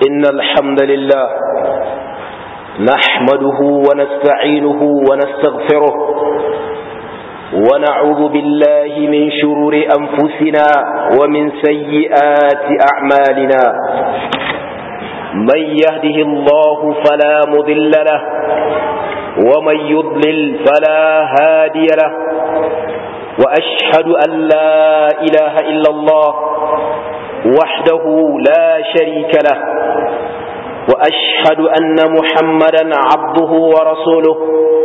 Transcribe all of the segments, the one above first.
إن الحمد لله نحمده ونستعينه ونستغفره ونعوذ بالله من شرور أنفسنا ومن سيئات أعمالنا من يهده الله فلا مضل له ومن يضلل فلا هادي له وأشهد أن لا إله إلا الله وحده لا شريك له وأشهد أن محمدا عبده ورسوله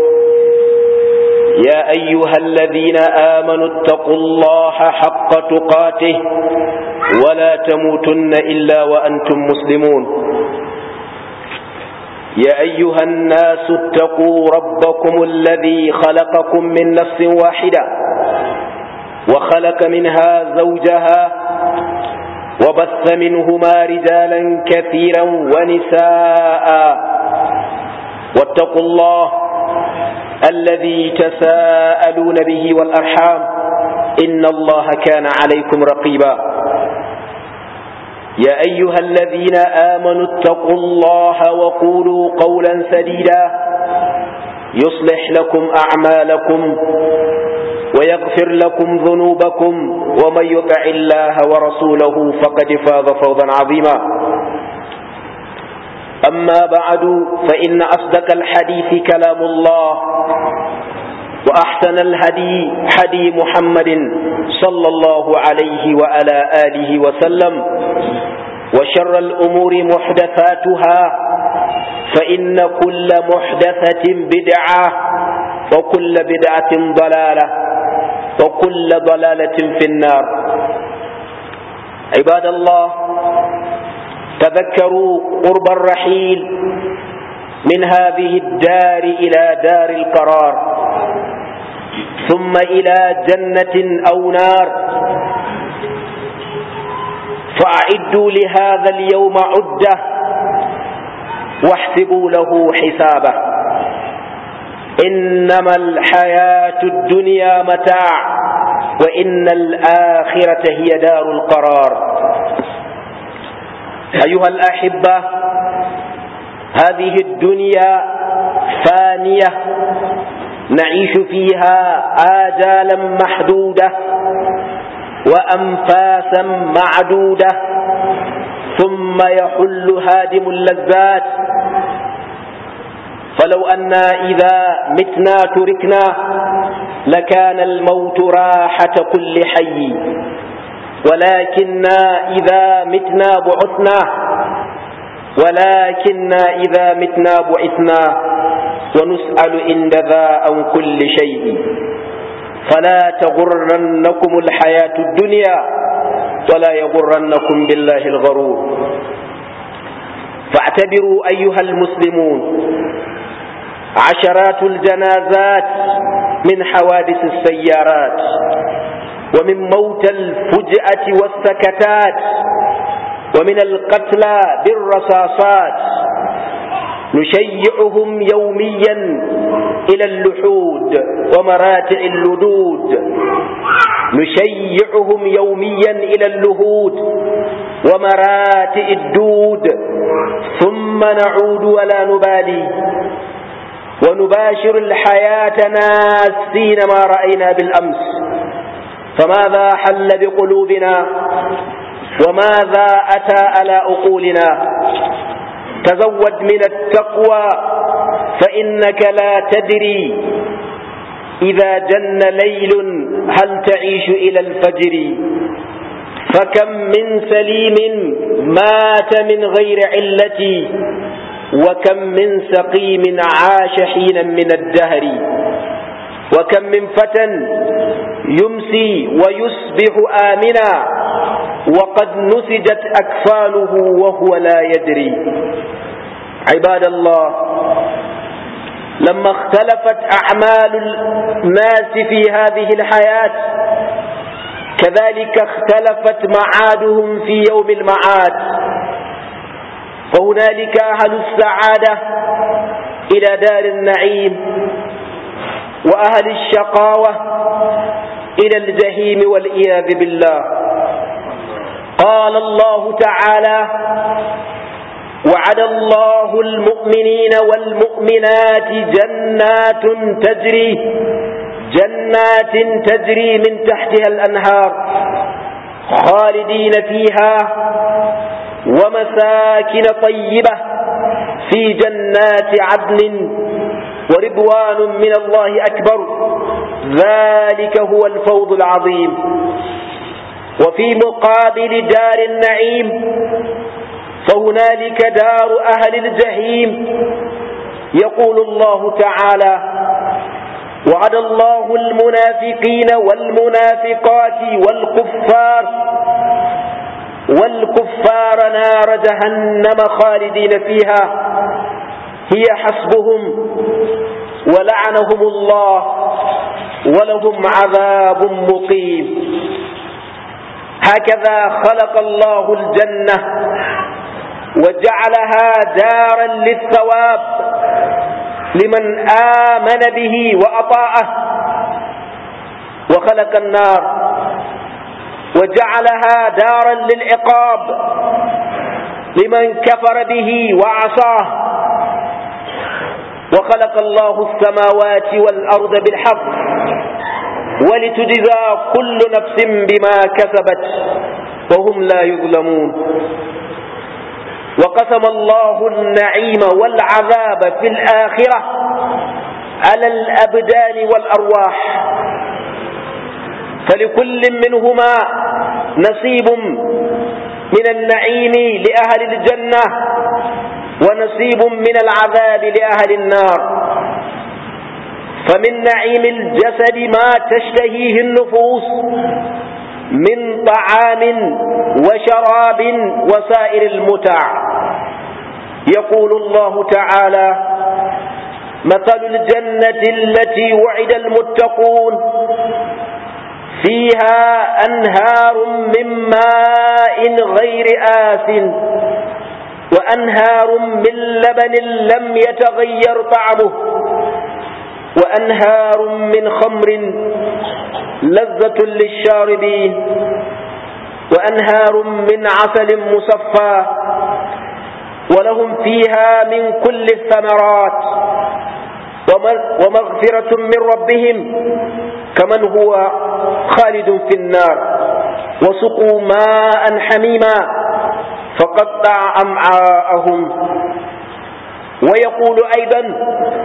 يا أيها الذين آمنوا اتقوا الله حق تقاته ولا تموتن إلا وأنتم مسلمون يا أيها الناس اتقوا ربكم الذي خلقكم من نفس واحدة وخلق منها زوجها وبث منهما رجالا كثيرا ونساء واتقوا الله الذي تساءلون به والأرحام إن الله كان عليكم رقيبا يا أيها الذين آمنوا اتقوا الله وقولوا قولا سديدا يصلح لكم أعمالكم ويغفر لكم ذنوبكم ومن يطع الله ورسوله فقد فاز فوزا عظيما أما بعد فإن أصدق الحديث كلام الله وأحسن الهدي هدي محمد صلى الله عليه وعلى آله وسلم وشر الأمور محدثاتها فإن كل محدثة بدعة وكل بدعة ضلالة وكل ضلالة في النار عباد الله تذكروا قرب الرحيل من هذه الدار إلى دار القرار ثم إلى جنة أو نار فأعدوا لهذا اليوم عدة واحسبوا له حسابه إنما الحياة الدنيا متاع وإن الآخرة هي دار القرار أيها الأحبة هذه الدنيا فانية نعيش فيها آجالا محدودة وأنفاسا معدودة ثم يحل هادم اللذات فلو أنا إذا متنا تركنا لكان الموت راحة كل حي ولكننا إذا متنا بعثنا ولكننا إذا متنا بعثنا ونسأل عند ذا عن كل شيء فلا تغرنكم الحياة الدنيا ولا يغرنكم بالله الغرور فاعتبروا أيها المسلمون عشرات الجنازات من حوادث السيارات ومن موت الفجأة والسكتات ومن القتلى بالرصاصات نشيعهم يوميا إلى اللحود ومراتع اللدود نشيعهم يوميا إلى اللهود ومراتع الدود ثم نعود ولا نبالي ونباشر الحياة ناسين ما رأينا بالأمس فماذا حل بقلوبنا وماذا أتى على عقولنا تزود من التقوى فإنك لا تدري إذا جن ليل هل تعيش إلى الفجر فكم من سليم مات من غير علة وكم من سقيم عاش حينا من الدهر وكم من فتى يمسي ويصبح آمنا وقد نسجت أكفانه وهو لا يدري عباد الله لما اختلفت أعمال الناس في هذه الحياة كذلك اختلفت معادهم في يوم المعاد فهنالك أهل السعادة إلى دار النعيم وأهل الشقاوة إلى الجحيم والعياذ بالله قال الله تعالى وعد الله المؤمنين والمؤمنات جنات تجري جنات تجري من تحتها الأنهار خالدين فيها ومساكن طيبة في جنات عدن ورضوان من الله أكبر ذلك هو الفوض العظيم وفي مقابل دار النعيم فهنالك دار أهل الجحيم يقول الله تعالى وعد الله المنافقين والمنافقات والكفار والكفار نار جهنم خالدين فيها هي حسبهم ولعنهم الله ولهم عذاب مقيم هكذا خلق الله الجنة وجعلها دارا للثواب لمن آمن به وأطاعه وخلق النار وجعلها دارا للعقاب لمن كفر به وعصاه وخلق الله السماوات والأرض بالحق ولتجزى كل نفس بما كسبت وهم لا يظلمون وقسم الله النعيم والعذاب في الآخرة على الأبدان والأرواح فلكل منهما نصيب من النعيم لأهل الجنة ونصيب من العذاب لأهل النار فمن نعيم الجسد ما تشتهيه النفوس من طعام وشراب وسائر المتع يقول الله تعالى مثل الجنة التي وعد المتقون فيها أنهار من ماء غير آس وأنهار من لبن لم يتغير طعمه وأنهار من خمر لذة للشاربين وأنهار من عسل مصفى ولهم فيها من كل الثمرات ومغفرة من ربهم كمن هو خالد في النار وسقوا ماء حميما فقطع أمعاءهم ويقول أيضا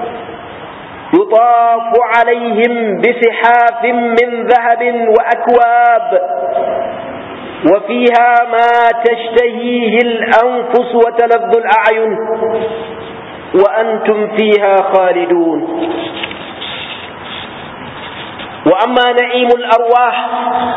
يطاف عليهم بسحاف من ذهب وأكواب وفيها ما تشتهيه الأنفس وتلذ الأعين وأنتم فيها خالدون وأما نعيم الأرواح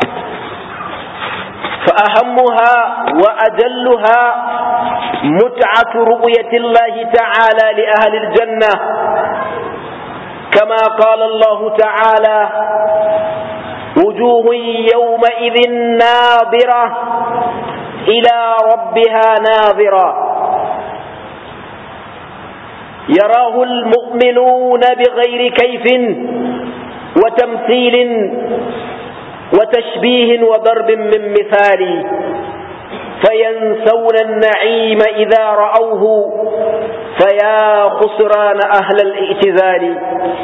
فأهمها وأجلها متعة رؤية الله تعالى لأهل الجنة كما قال الله تعالى وجوه يومئذ ناظرة إلى ربها ناظرة يراه المؤمنون بغير كيف وتمثيل وتشبيه وضرب من مثال فينسون النعيم إذا رأوه فيا خسران أهل الائتذال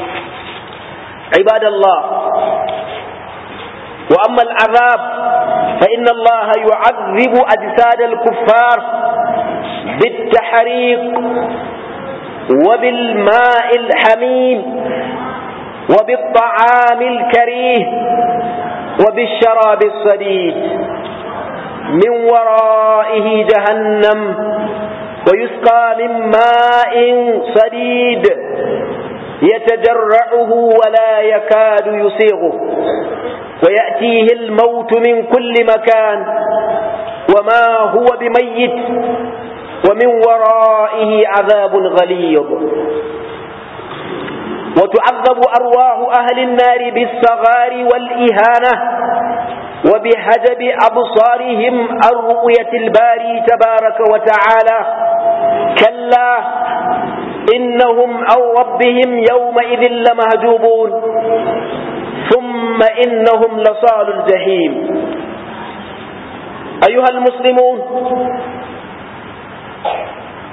عباد الله وأما العذاب فإن الله يعذب أجساد الكفار بالتحريق وبالماء الحميم وبالطعام الكريه وبالشراب الصديد من ورائه جهنم ويسقى من ماء صديد يتجرعه ولا يكاد يسيغه ويأتيه الموت من كل مكان وما هو بميت ومن ورائه عذاب غليظ وتعذب أرواح أهل النار بالصغار والإهانة وبحجب أبصارهم عن رؤية الباري تبارك وتعالى كلا إنهم عن ربهم يومئذ لمهجوبون ثم إنهم لصال الجحيم أيها المسلمون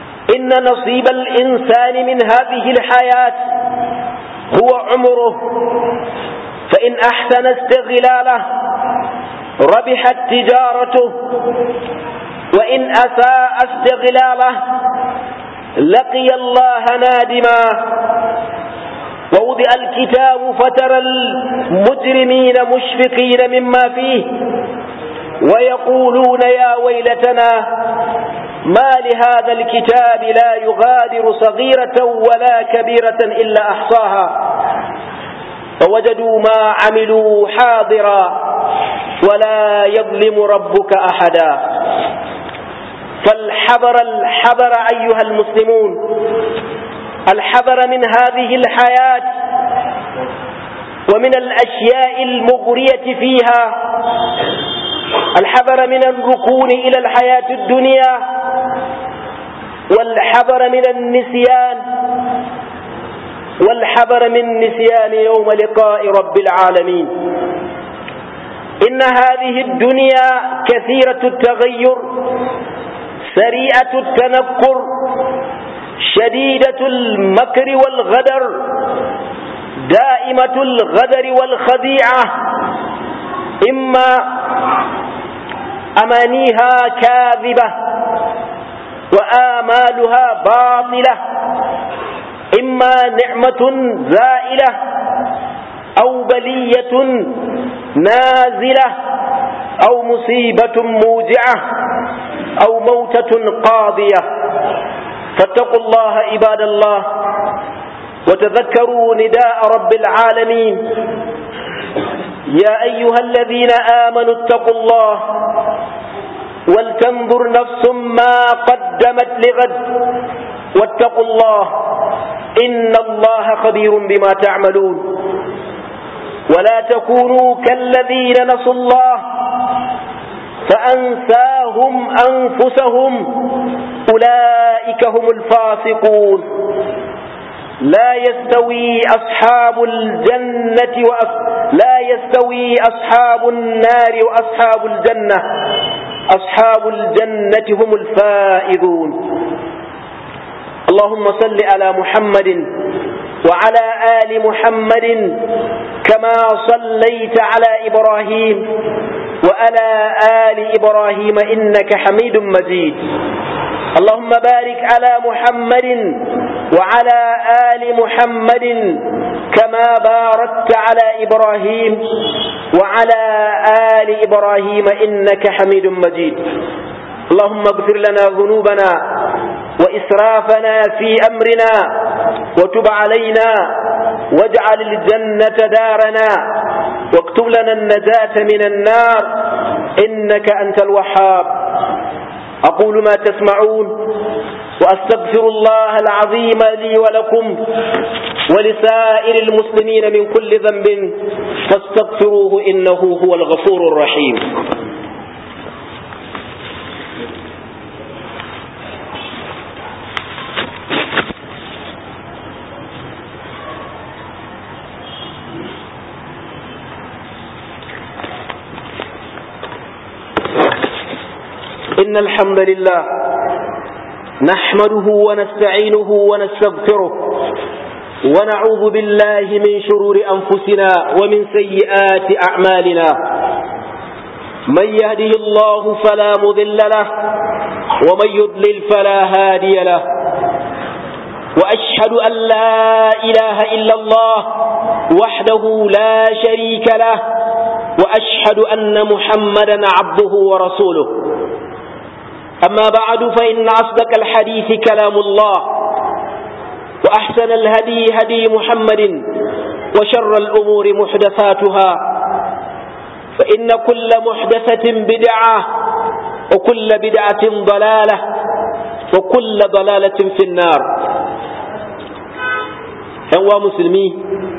إن نصيب الإنسان من هذه الحياة هو عمره فإن أحسن استغلاله ربحت تجارته وإن أساء استغلاله لقي الله نادما ووضع الكتاب فترى المجرمين مشفقين مما فيه ويقولون يا ويلتنا ما لهذا الكتاب لا يغادر صغيرة ولا كبيرة إلا أحصاها فوجدوا ما عملوا حاضرا ولا يظلم ربك أحدا فالحذر الحذر أيها المسلمون الحذر من هذه الحياة ومن الأشياء المغرية فيها الحذر من الركون إلى الحياة الدنيا والحذر من النسيان والحذر من نسيان يوم لقاء رب العالمين إن هذه الدنيا كثيرة التغير سريعة التنكر شديدة المكر والغدر دائمة الغدر والخديعة إما أمانيها كاذبة وآمالها باطلة إما نعمة زائلة أو بلية نازلة أو مصيبة موجعة أو موتة قاضية فاتقوا الله عباد الله وتذكروا نداء رب العالمين يا أيها الذين آمنوا اتقوا الله ولتنظر نفس ما قدمت لغد واتقوا الله إن الله خبير بما تعملون ولا تكونوا كالذين نسوا الله فأنساهم أنفسهم أولئك هم الفاسقون لا يستوي أصحاب الجنة وأص... لا يستوي أصحاب النار وأصحاب الجنة أصحاب الجنة هم الفائزون اللهم صل على محمد وعلى آل محمد كما صليت على إبراهيم وعلى آل إبراهيم إنك حميد مجيد اللهم بارك على محمد وعلى آل محمد كما باركت على إبراهيم وعلى آل إبراهيم إنك حميد مجيد اللهم اغفر لنا ذنوبنا وإسرافنا في أمرنا وتب علينا واجعل الجنة دارنا واكتب لنا النجاة من النار إنك أنت الوهاب أقول ما تسمعون وأستغفر الله العظيم لي ولكم ولسائر المسلمين من كل ذنب فاستغفروه إنه هو الغفور الرحيم إن الحمد لله نحمده ونستعينه ونستغفره ونعوذ بالله من شرور أنفسنا ومن سيئات أعمالنا من يهده الله فلا مضل له ومن يضلل فلا هادي له وأشهد أن لا إله إلا الله وحده لا شريك له وأشهد أن محمدا عبده ورسوله أما بعد فإن أصدق الحديث كلام الله وأحسن الهدي هدي محمد وشر الأمور محدثاتها فإن كل محدثة بدعة وكل بدعة ضلالة وكل ضلالة في النار أنواع مسلمين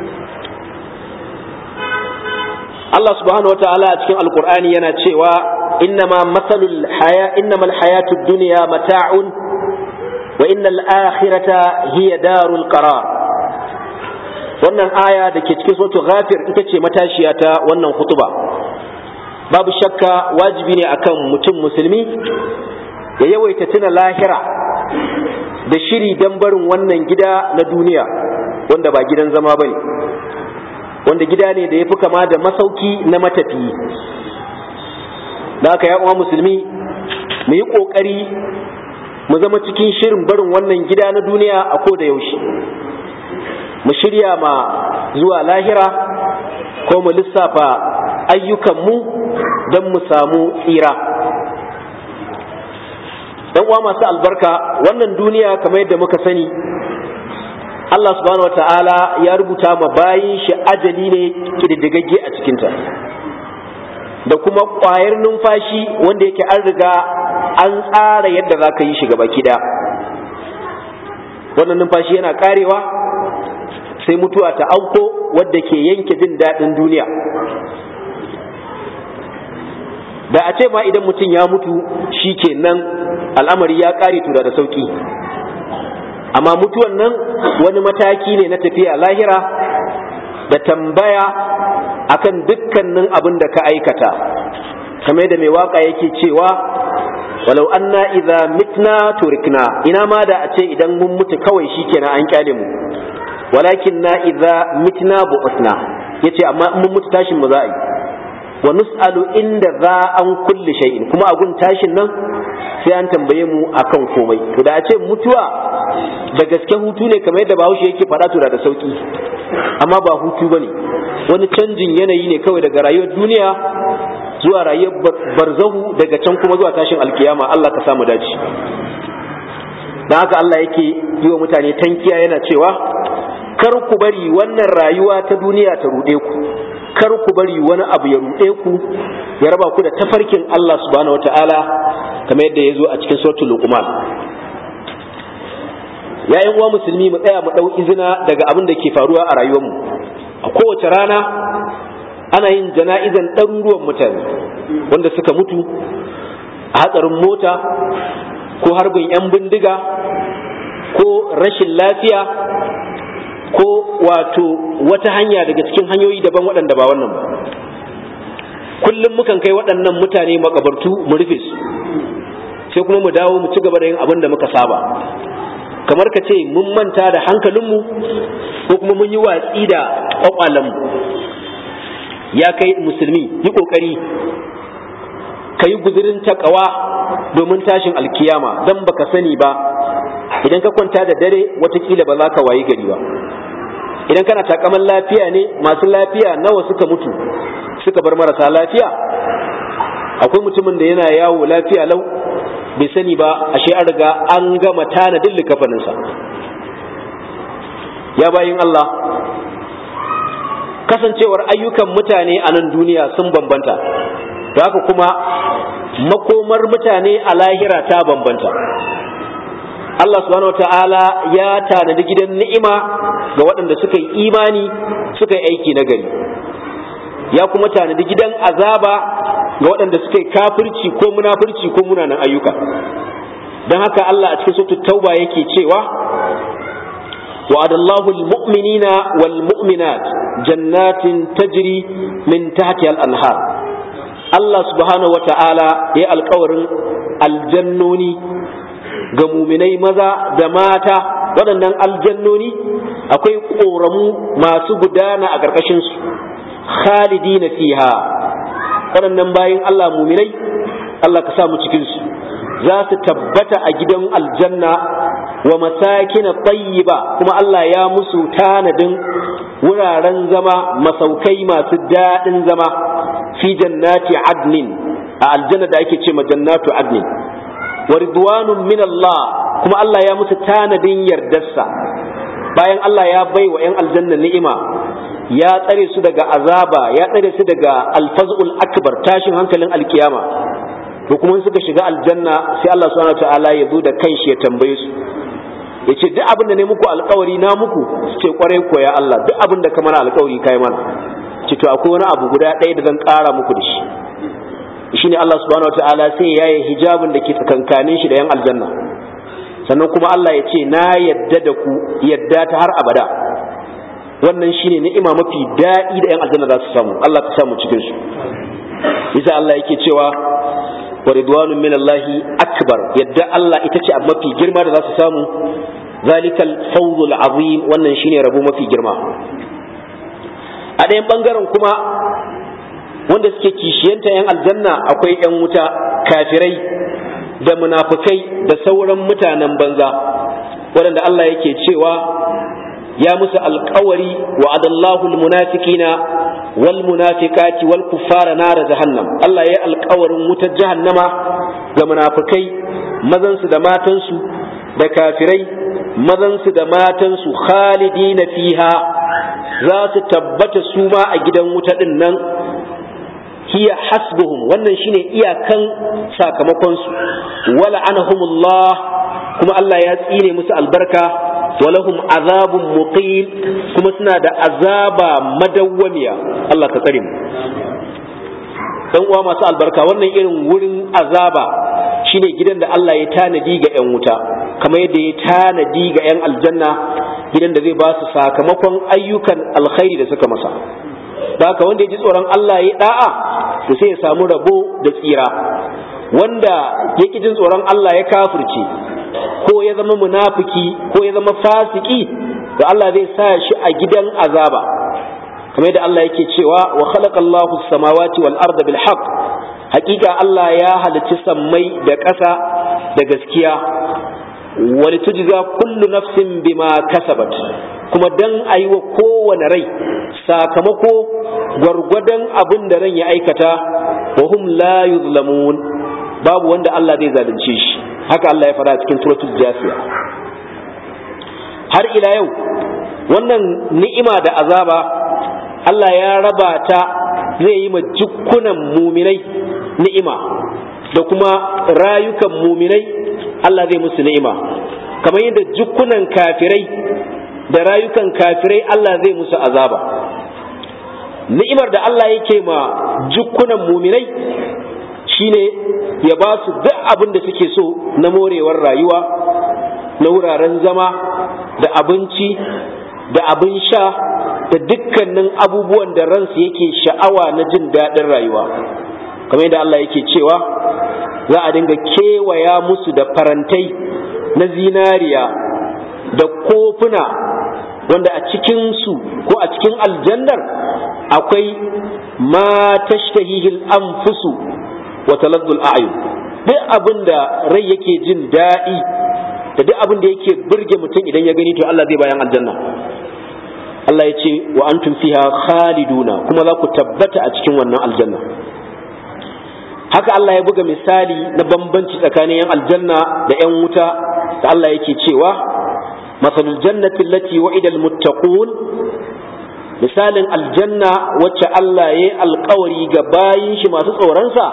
Allah subhanahu wa ta'ala a cikin alkur'ani yana cewa innama masalul haya innamal hayatud dunya mata'un wa innal akhirata hiya darul qarar wannan aya da ke cikin suratul ghafir ita ce matashiya ta wannan hutuba babu shakka wajibi ne akan mutum musulmi ya yawaita tuna lahira da shiri don barin wannan gida na duniya wanda ba gidan zama ba ne wanda gida ne da ya fi kama da masauki na matafiyi da aka uwa musulmi mu yi ƙoƙari mu zama cikin shirin barin wannan gida na duniya a ko da yaushe mu shirya ma zuwa lahira ko mu lissafa ayyukanmu don mu samu tsira dan uwa masu albarka wannan duniya kamar yadda muka sani Allah subhanahu wata'ala ya rubuta ma bayin shi ajali ne kididdigagge a cikinta da kuma ƙwayar numfashi wanda yake an riga an tsara yadda za ka yi shi gaba kida wannan numfashi yana karewa sai mutuwa ta auko wadda ke yanke jin daɗin duniya da a ce ma idan mutum ya mutu shi kenan al'amari ya ƙare tura da sauƙi amma mutuwan nan wani mataki ne na tafiya lahira da tambaya akan dukkanin abin da ka aikata kamar da mai waka yake cewa walau anna idza mitna turikna ina ma da a ce idan mun mutu kawai shikenan an kyale mu walakin na idza mitna bu'usna yace amma in mun mutu tashin mu za a yi wa nus'alu inda za an kulli shay'in kuma a gun tashin nan sai an tambaye mu akan komai to da a ce mutuwa da gaske hutu ne kamar yadda bahaushe yake faɗa to da sauki amma ba hutu bane wani canjin yanayi ne kawai daga rayuwar duniya zuwa rayuwar barzahu daga can kuma zuwa tashin alkiyama Allah ka samu dace dan haka Allah yake yi wa mutane tankiya yana cewa kar ku bari wannan rayuwa ta duniya ta ruɗe ku kar ku bari wani abu ya ruɗe ku ya raba ku da tafarkin Allah subhanahu wataala kamar yadda ya zo a cikin suratul luqman yayin uwa musulmi mu tsaya mu dau izina daga abin da ke faruwa a rayuwarmu a kowace rana ana yin jana'izan ɗaruruwan mutane wanda suka mutu a hatsarin mota ko harbin 'yan bindiga ko rashin lafiya ko wato wata hanya daga cikin hanyoyi daban waɗanda ba wannan ba kullum mukan kai waɗannan mutane makabartu mu rufe su sai kuma mu dawo mu ci gaba da yin abin da muka saba kamar ka ce mun manta da hankalinmu ko kuma mun yi watsi da ƙwaƙwalenmu ya kai musulmi yi ƙoƙari ka yi guzurin takawa domin tashin alkiyama don baka sani ba idan ka kwanta da dare watakila ba za ka wayi gari ba idan kana takaman lafiya ne masu lafiya nawa suka mutu suka bar marasa lafiya akwai mutumin da yana yawo lafiya lau bai sani ba ashe an riga an gama tanadin likafaninsa ya bayin Allah kasancewar ayyukan mutane a nan duniya sun bambanta da haka kuma makomar mutane a lahira ta bambanta Allah subhanahu wa ta'ala ya tanadi gidan ni'ima ga waɗanda suka yi imani suka yi aiki na gari ya kuma tanadi gidan azaba ga waɗanda suka yi kafirci ko munafurci ko munanan ayyuka don haka Allah a cikin sautu tauba yake cewa وعد الله المؤمنين والمؤمنات جنات تجري من تحتها الأنهار الله سبحانه وتعالى يا القور الجنوني ga muminai maza da mata waɗannan aljannoni akwai ƙoramu masu gudana a ƙarƙashinsu khalidi na fiha waɗannan bayan Allah muminai Allah ka samu cikinsu za su tabbata a gidan aljanna wa masakin tayyiba kuma Allah ya musu tanadin wuraren zama masaukai masu daɗin zama fi jannati adnin a aljanna da ake ce ma jannatu adnin wa ridwanun min Allah kuma Allah ya musu tanadin yardarsa bayan Allah ya bai wa 'yan aljanna ni'ima ya tsare su daga azaba ya tsare su daga alfazul akbar tashin hankalin alkiyama to kuma suka shiga aljanna sai Allah subhanahu ta'ala ya zo da kanshi ya tambaye su ya ce duk abin da ne muku alkawari na muku su ce kwarai ko ya Allah duk abin da ka mana alkawari kai mana ce to akwai wani abu guda ɗaya da zan ƙara muku da shi shine Allah subhanahu ta'ala sai ya yi hijabin da ke tsakankanin shi da yan aljanna sannan kuma Allah ya ce na yadda da ku yadda ta har abada wannan shine ni'ima mafi daɗi da yan aljanna za su samu Allah ka samu cikin su yasa Allah yake cewa wa ridwanun min Allah akbar yadda Allah ita ce abu mafi girma da za su samu zalikal fawzul azim wannan shine rabo mafi girma a ɗayan bangaren kuma wanda suke kishiyanta yan aljanna akwai yan wuta kafirai da munafukai da sauran mutanen banza waɗanda Allah yake cewa ya musu alkawari wa adallahu almunafiqina wal munafiqati wal kuffara nar jahannam Allah ya alkawarin wutar jahannama ga munafikai mazan su da matan su da kafirai mazan su da matan su khalidina fiha za su tabbata su ma a gidan wuta din nan hiya hasbuhum wannan shine iyakan sakamakon su wala anahumullah kuma Allah ya tsine musu albarka walahum azabun muqim kuma suna da azaba madawwamiya Allah ka tsare mu dan uwa masu albarka wannan irin wurin azaba shine gidan da Allah ya tanadi ga yan wuta kamar yadda ya tanadi ga yan aljanna gidan da zai ba su sakamakon ayyukan alkhairi da suka masa da haka wanda ya ji tsoron Allah ya da'a to sai ya samu rabo da tsira wanda ya ki jin tsoron Allah ya kafirce ko ya zama munafiki ko ya zama fasiki to Allah zai sa shi a gidan azaba kamar yadda Allah yake cewa wa khalaqallahu as-samawati wal arda bil haqq hakika Allah ya halicci sammai da ƙasa da gaskiya wal tujza kullu nafsin bima kasabat kuma dan ayi wa kowane rai sakamako gwargwadon abin da ran ya aikata wa hum la yuzlamun babu wanda Allah zai zalunce shi haka Allah ya fara cikin suratul jasiya har ila yau wannan ni'ima da azaba Allah ya raba ta zai yi ma jukkunan muminai ni'ima da kuma rayukan muminai Allah zai musu ni'ima kamar yadda jukkunan kafirai da rayukan kafirai Allah zai musu azaba ni'imar da Allah yake ma jukkunan muminai shine ya ba su duk abin da suke so na morewar rayuwa na wuraren zama da abinci da abin sha da dukkanin abubuwan da ransu yake sha'awa na jin daɗin rayuwa kamar yadda Allah yake cewa za a dinga kewaya musu da farantai na zinariya da kofuna wanda a cikinsu ko a cikin aljannar akwai ma tashtahihil anfusu wa taladdul a'yun duk abin da rai yake jin daɗi da duk abin da yake burge mutum idan ya gani to Allah zai bayan aljanna Allah ya ce wa antum fiha khaliduna kuma za ku tabbata a cikin wannan aljanna haka Allah ya buga misali na bambanci tsakanin yan aljanna da yan wuta da Allah yake cewa masalul jannati allati wa'ida almuttaqun misalin aljanna wacce Allah ya yi alkawari ga bayin shi masu tsoronsa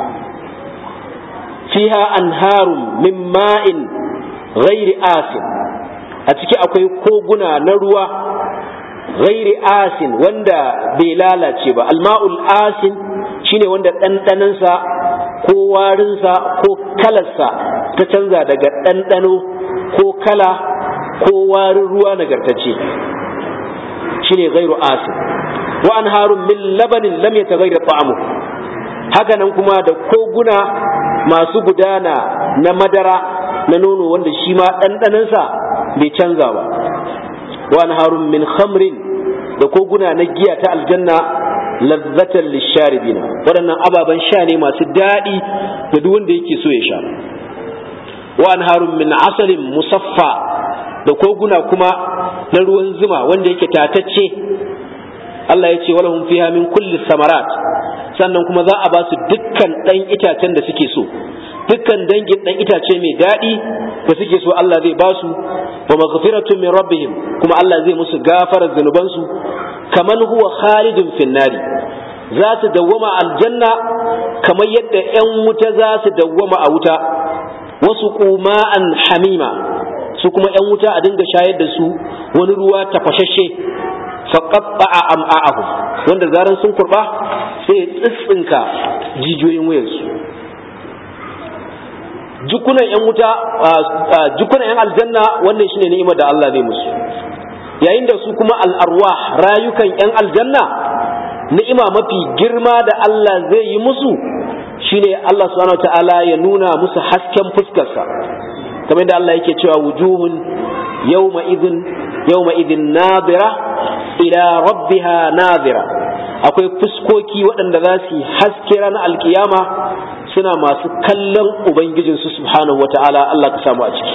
fiha anharun min ma'in ghairi asin a ciki akwai koguna na ruwa ghairi asin wanda bai lalace ba alma'ul asin shine wanda ɗanɗanansa ko warinsa ko kalarsa ta canza daga ɗanɗano ko kala ko warin ruwa nagartacce shine ghairu asin wa anharun min labanin lam yataghayyar ta'amu haka nan kuma da koguna masu gudana na madara na nono wanda shi ma ɗanɗanansa bai canza ba wa anharun min khamrin da koguna na giya ta aljanna lazzatan lisharibina waɗannan ababen sha ne masu daɗi da duk wanda yake so ya sha wa anharun min asalin musaffa da koguna kuma na ruwan zuma wanda yake tatacce Allah ya ce walahum fiha min kulli samarat sannan kuma za a ba su dukkan ɗan itacen da suke so dukkan dangin ɗan itace mai daɗi da suke so Allah zai ba su wa maghfiratun min rabbihim kuma Allah zai musu gafarar zunubansu kaman huwa khalidun finnari za su dawwama aljanna kamar yadda 'yan wuta za su dawwama a wuta wasu kuma'an hamima su kuma 'yan wuta a dinga shayar da su wani ruwa tafashashe faƙaɓa am'a'ahu wanda zaran sun kurɓa sai tsitsinka jijiyoyin wuyarsu jukunan 'yan wuta jukunan 'yan aljanna wannan shine ni'imar da Allah zai musu yayin da su kuma al'arwa rayukan 'yan aljanna ni'ima mafi girma da Allah zai yi musu shine Allah subhanahu ta'ala ya nuna musu hasken fuskarsa kamar da Allah yake cewa wujuhun yawma idhin yawma idhin nadira ila rabbiha nadira akwai fuskoki waɗanda za su yi haske ranar alkiyama suna masu kallon ubangijinsu subhanahu wata'ala Allah ka samu a ciki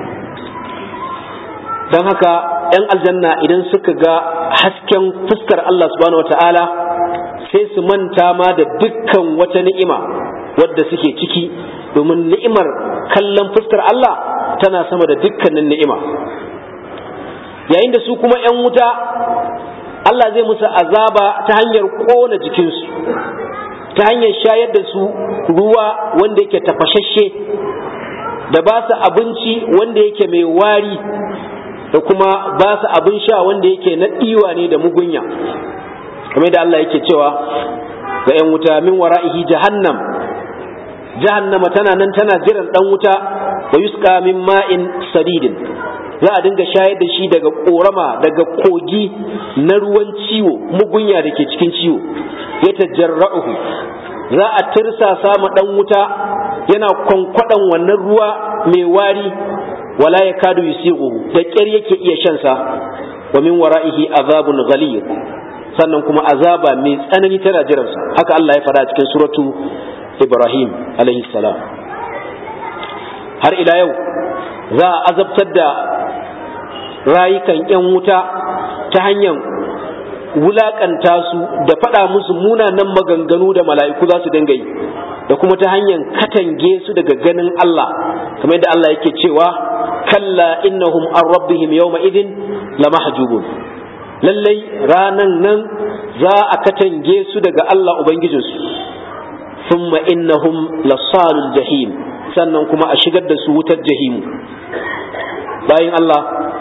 don haka 'yan aljanna idan suka ga hasken fuskar Allah subhanahu wata'ala sai su manta ma da dukkan wata ni'ima wadda suke ciki domin ni'imar kallon fuskar Allah tana sama da dukkanin ni'ima yayin da su kuma 'yan wuta Allah zai musu azaba ta hanyar ƙona jikinsu ta hanyar shayar da su ruwa wanda yake tafashashe da ba su abinci wanda yake mai wari da kuma ba su abin sha wanda yake na ɗiwa ne da mugunya kamar da Allah yake cewa ga 'yan wuta min wara'ihi jahannam jahannama tana nan tana jiran ɗan wuta wa yusqa min ma'in sadidin za a dinga shayar da shi daga korama daga kogi na ruwan ciwo mugunya da ke cikin ciwo ya tajarra'uhu za a tirsasa ma dan wuta yana kwankwadan wannan ruwa mai wari wala ya kadu yusighu da ƙyar yake iya shan sa wa min wara'ihi azabun ghalid sannan kuma azaba mai tsanani tana jiransa haka Allah ya faɗa cikin suratu Ibrahim alaihi salam har ila yau za a azabtar da rayukan 'yan wuta ta hanyar wulakanta su da faɗa musu munanan maganganu da mala'iku za su dinga yi da kuma ta hanyar katange su daga ganin Allah kamar yadda Allah yake cewa kalla innahum an rabbihim yawma idin lamahjubun lallai ranan nan za a katange su daga Allah ubangijinsu thumma innahum lasalul jahim sannan kuma a shigar da su wutar jahimu bayan Allah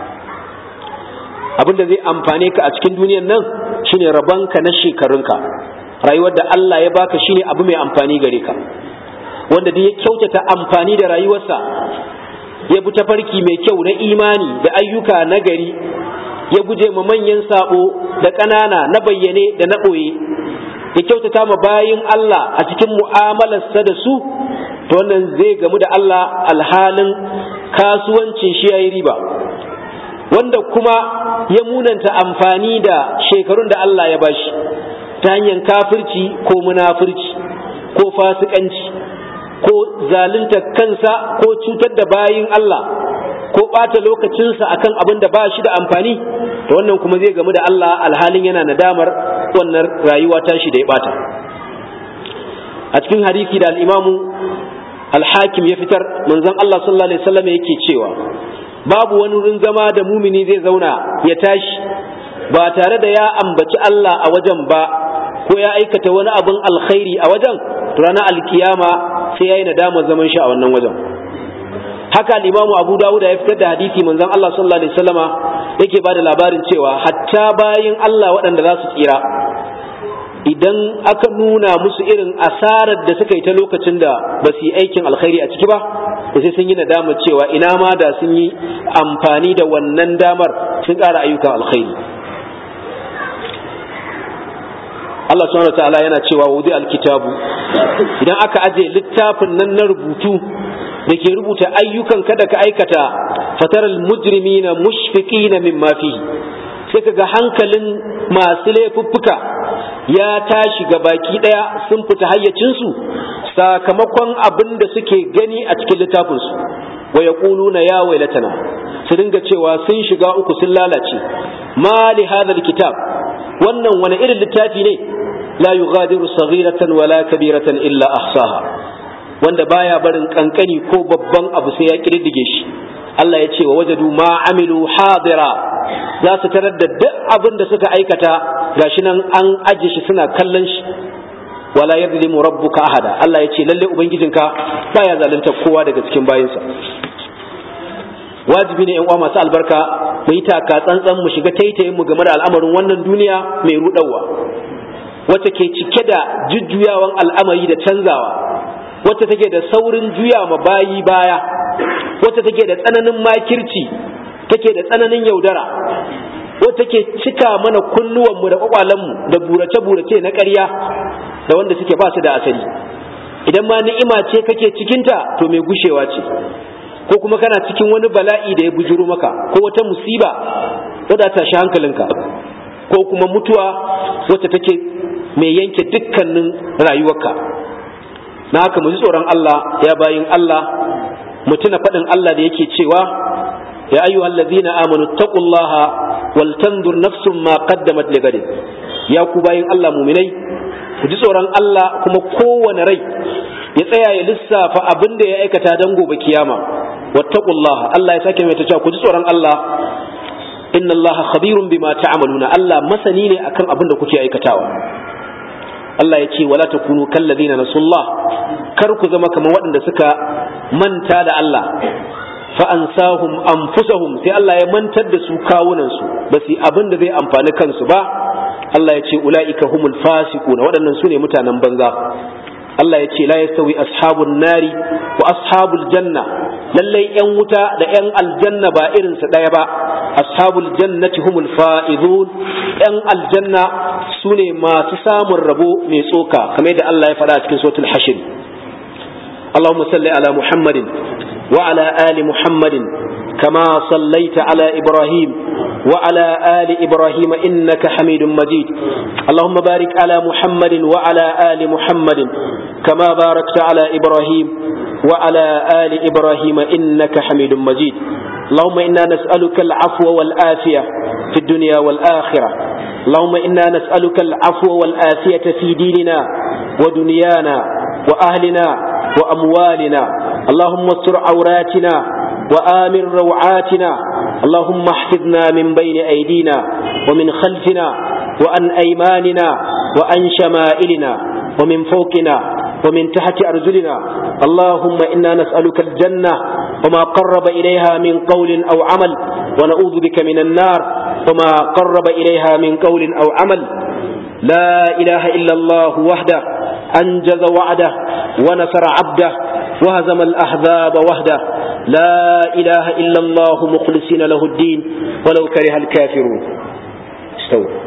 abin da zai amfane ka a cikin duniyan nan shine rabanka na shekarunka rayuwar da Allah ya baka shine abu mai amfani gare ka wanda duk ya kyautata amfani da rayuwarsa ya bi tafarki mai kyau na imani da ayyuka na gari ya guje ma manyan sabo da ƙanana na bayyane da na ɓoye ya kyautata ma bayin Allah a cikin mu'amalarsa da su to wannan zai gamu da Allah alhalin kasuwancin shi ya yi riba wanda kuma ya munanta amfani da shekarun da Allah ya bashi ta hanyar kafirci ko munafurci ko fasikanci ko zalunta kansa ko cutar da bayin Allah ko ɓata lokacinsa akan abin da ba shi da amfani to wannan kuma zai gamu da Allah alhalin yana nadamar wannan rayuwa tashi da ya ɓata a cikin hadisi da al'imamu al-hakim ya fitar manzon Allah sallallahu alaihi wasallam yake cewa babu wani wurin zama da mumini zai zauna ya tashi ba tare da ya ambaci Allah a wajen ba ko ya aikata wani abin alkhairi a wajen ranar alkiyama sai ya yi nadama zaman shi a wannan wajen haka limamu abu dawuda ya fitar da hadisi manzon Allah sallallahu alaihi wasallama yake bada labarin cewa hatta bayin Allah waɗanda za su tsira idan aka nuna musu irin asarar da suka yi ta lokacin da ba su yi aikin alkhairi a ciki ba da sai sun yi nadama cewa ina ma da sun yi amfani da wannan damar sun ƙara ayyukan alkhairi Allah subhanahu wa ta'ala yana cewa wudi alkitabu idan aka aje littafin nan na rubutu da ke rubuta ayyukan kada ka aikata fataral mujrimina mushfiqina mimma fihi sai kaga hankalin masu laifuffuka ya tashi ga baki daya sun fita hayyacinsu sakamakon abin da suke gani a cikin littafinsu wa yaquluna ya wailatana su dinga cewa sun shiga uku sun lalace ma li hadha kitab wannan wani irin littafi ne la yughadiru saghiratan wala kabiratan illa ahsaha wanda baya barin kankani ko babban abu sai ya kididdige shi Allah ya ce wa wajadu ma amilu hadira za su tarar da duk abin da suka aikata gashi nan an aje shi suna kallon shi wala yadlimu rabbuka ahada Allah ya ce lalle ubangijinka baya zalunta kowa daga cikin bayinsa wajibi ne yan uwa masu albarka mu yi taka tsantsan mu shiga taitayin mu game da al'amarin wannan duniya mai rudawa wacce ke cike da jujjuyawan al'amari da canzawa wacce take da saurin juya ma bayi baya wacce take da tsananin makirci take da tsananin yaudara wacce take cika mana kunnuwanmu da kwakwalenmu da burace-burace na ƙarya da wanda suke ba su da asali idan ma ni'ima ce kake cikinta to mai gushewa ce ko kuma kana cikin wani bala'i da ya bujuro maka ko wata musiba wadda ta shi hankalinka ko kuma mutuwa wacce take mai yanke dukkanin rayuwarka na haka mu ji tsoron Allah ya bayin Allah mu tuna faɗin Allah da yake cewa ya ayyuhal ladzina amanu taqullaha wal tandur nafsum ma qaddamat ligad ya ku bayin Allah mu'minai ku ji tsoron Allah kuma kowane rai ya tsaya ya lissafa abin da ya aikata dan gobe kiyama wattaqullaha Allah ya sake mai ta cewa ku ji tsoron Allah inna Allah khabirun bima ta'maluna Allah masani ne akan abin da kuke aikatawa Allah ya ce wala takunu kallazina nasullah kar ku zama kamar waɗanda suka manta da Allah fa ansahum anfusahum sai Allah ya mantar da su kawunan su ba su abin da zai amfani kansu ba Allah ya ce ulaika humul fasiquna waɗannan su ne mutanen banza Allah ya ce la yastawi ashabun nari wa ashabul janna lallai yan wuta da yan aljanna ba irin su ɗaya ba ashabul jannati humul fa'izun yan aljanna su ne masu samun rabo mai tsoka kamar yadda Allah ya faɗa a cikin suratul hashir اللهم صل على محمد وعلى آل محمد كما صليت على إبراهيم وعلى آل إبراهيم إنك حميد مجيد اللهم بارك على محمد وعلى آل محمد كما باركت على إبراهيم وعلى آل إبراهيم إنك حميد مجيد اللهم إنا نسألك العفو والآفية في الدنيا والآخرة اللهم إنا نسألك العفو والآفية في ديننا ودنيانا وأهلنا وأموالنا اللهم استر عوراتنا وآمن روعاتنا اللهم احفظنا من بين أيدينا ومن خلفنا وعن أيماننا وعن شمائلنا ومن فوقنا ومن تحت أرجلنا اللهم إنا نسألك الجنة وما قرب إليها من قول أو عمل ونعوذ بك من النار وما قرب إليها من قول أو عمل لا إله إلا الله وحده أنجز وعده ونصر عبده وهزم الأحزاب وحده لا إله إلا الله مخلصين له الدين ولو كره الكافرون استووا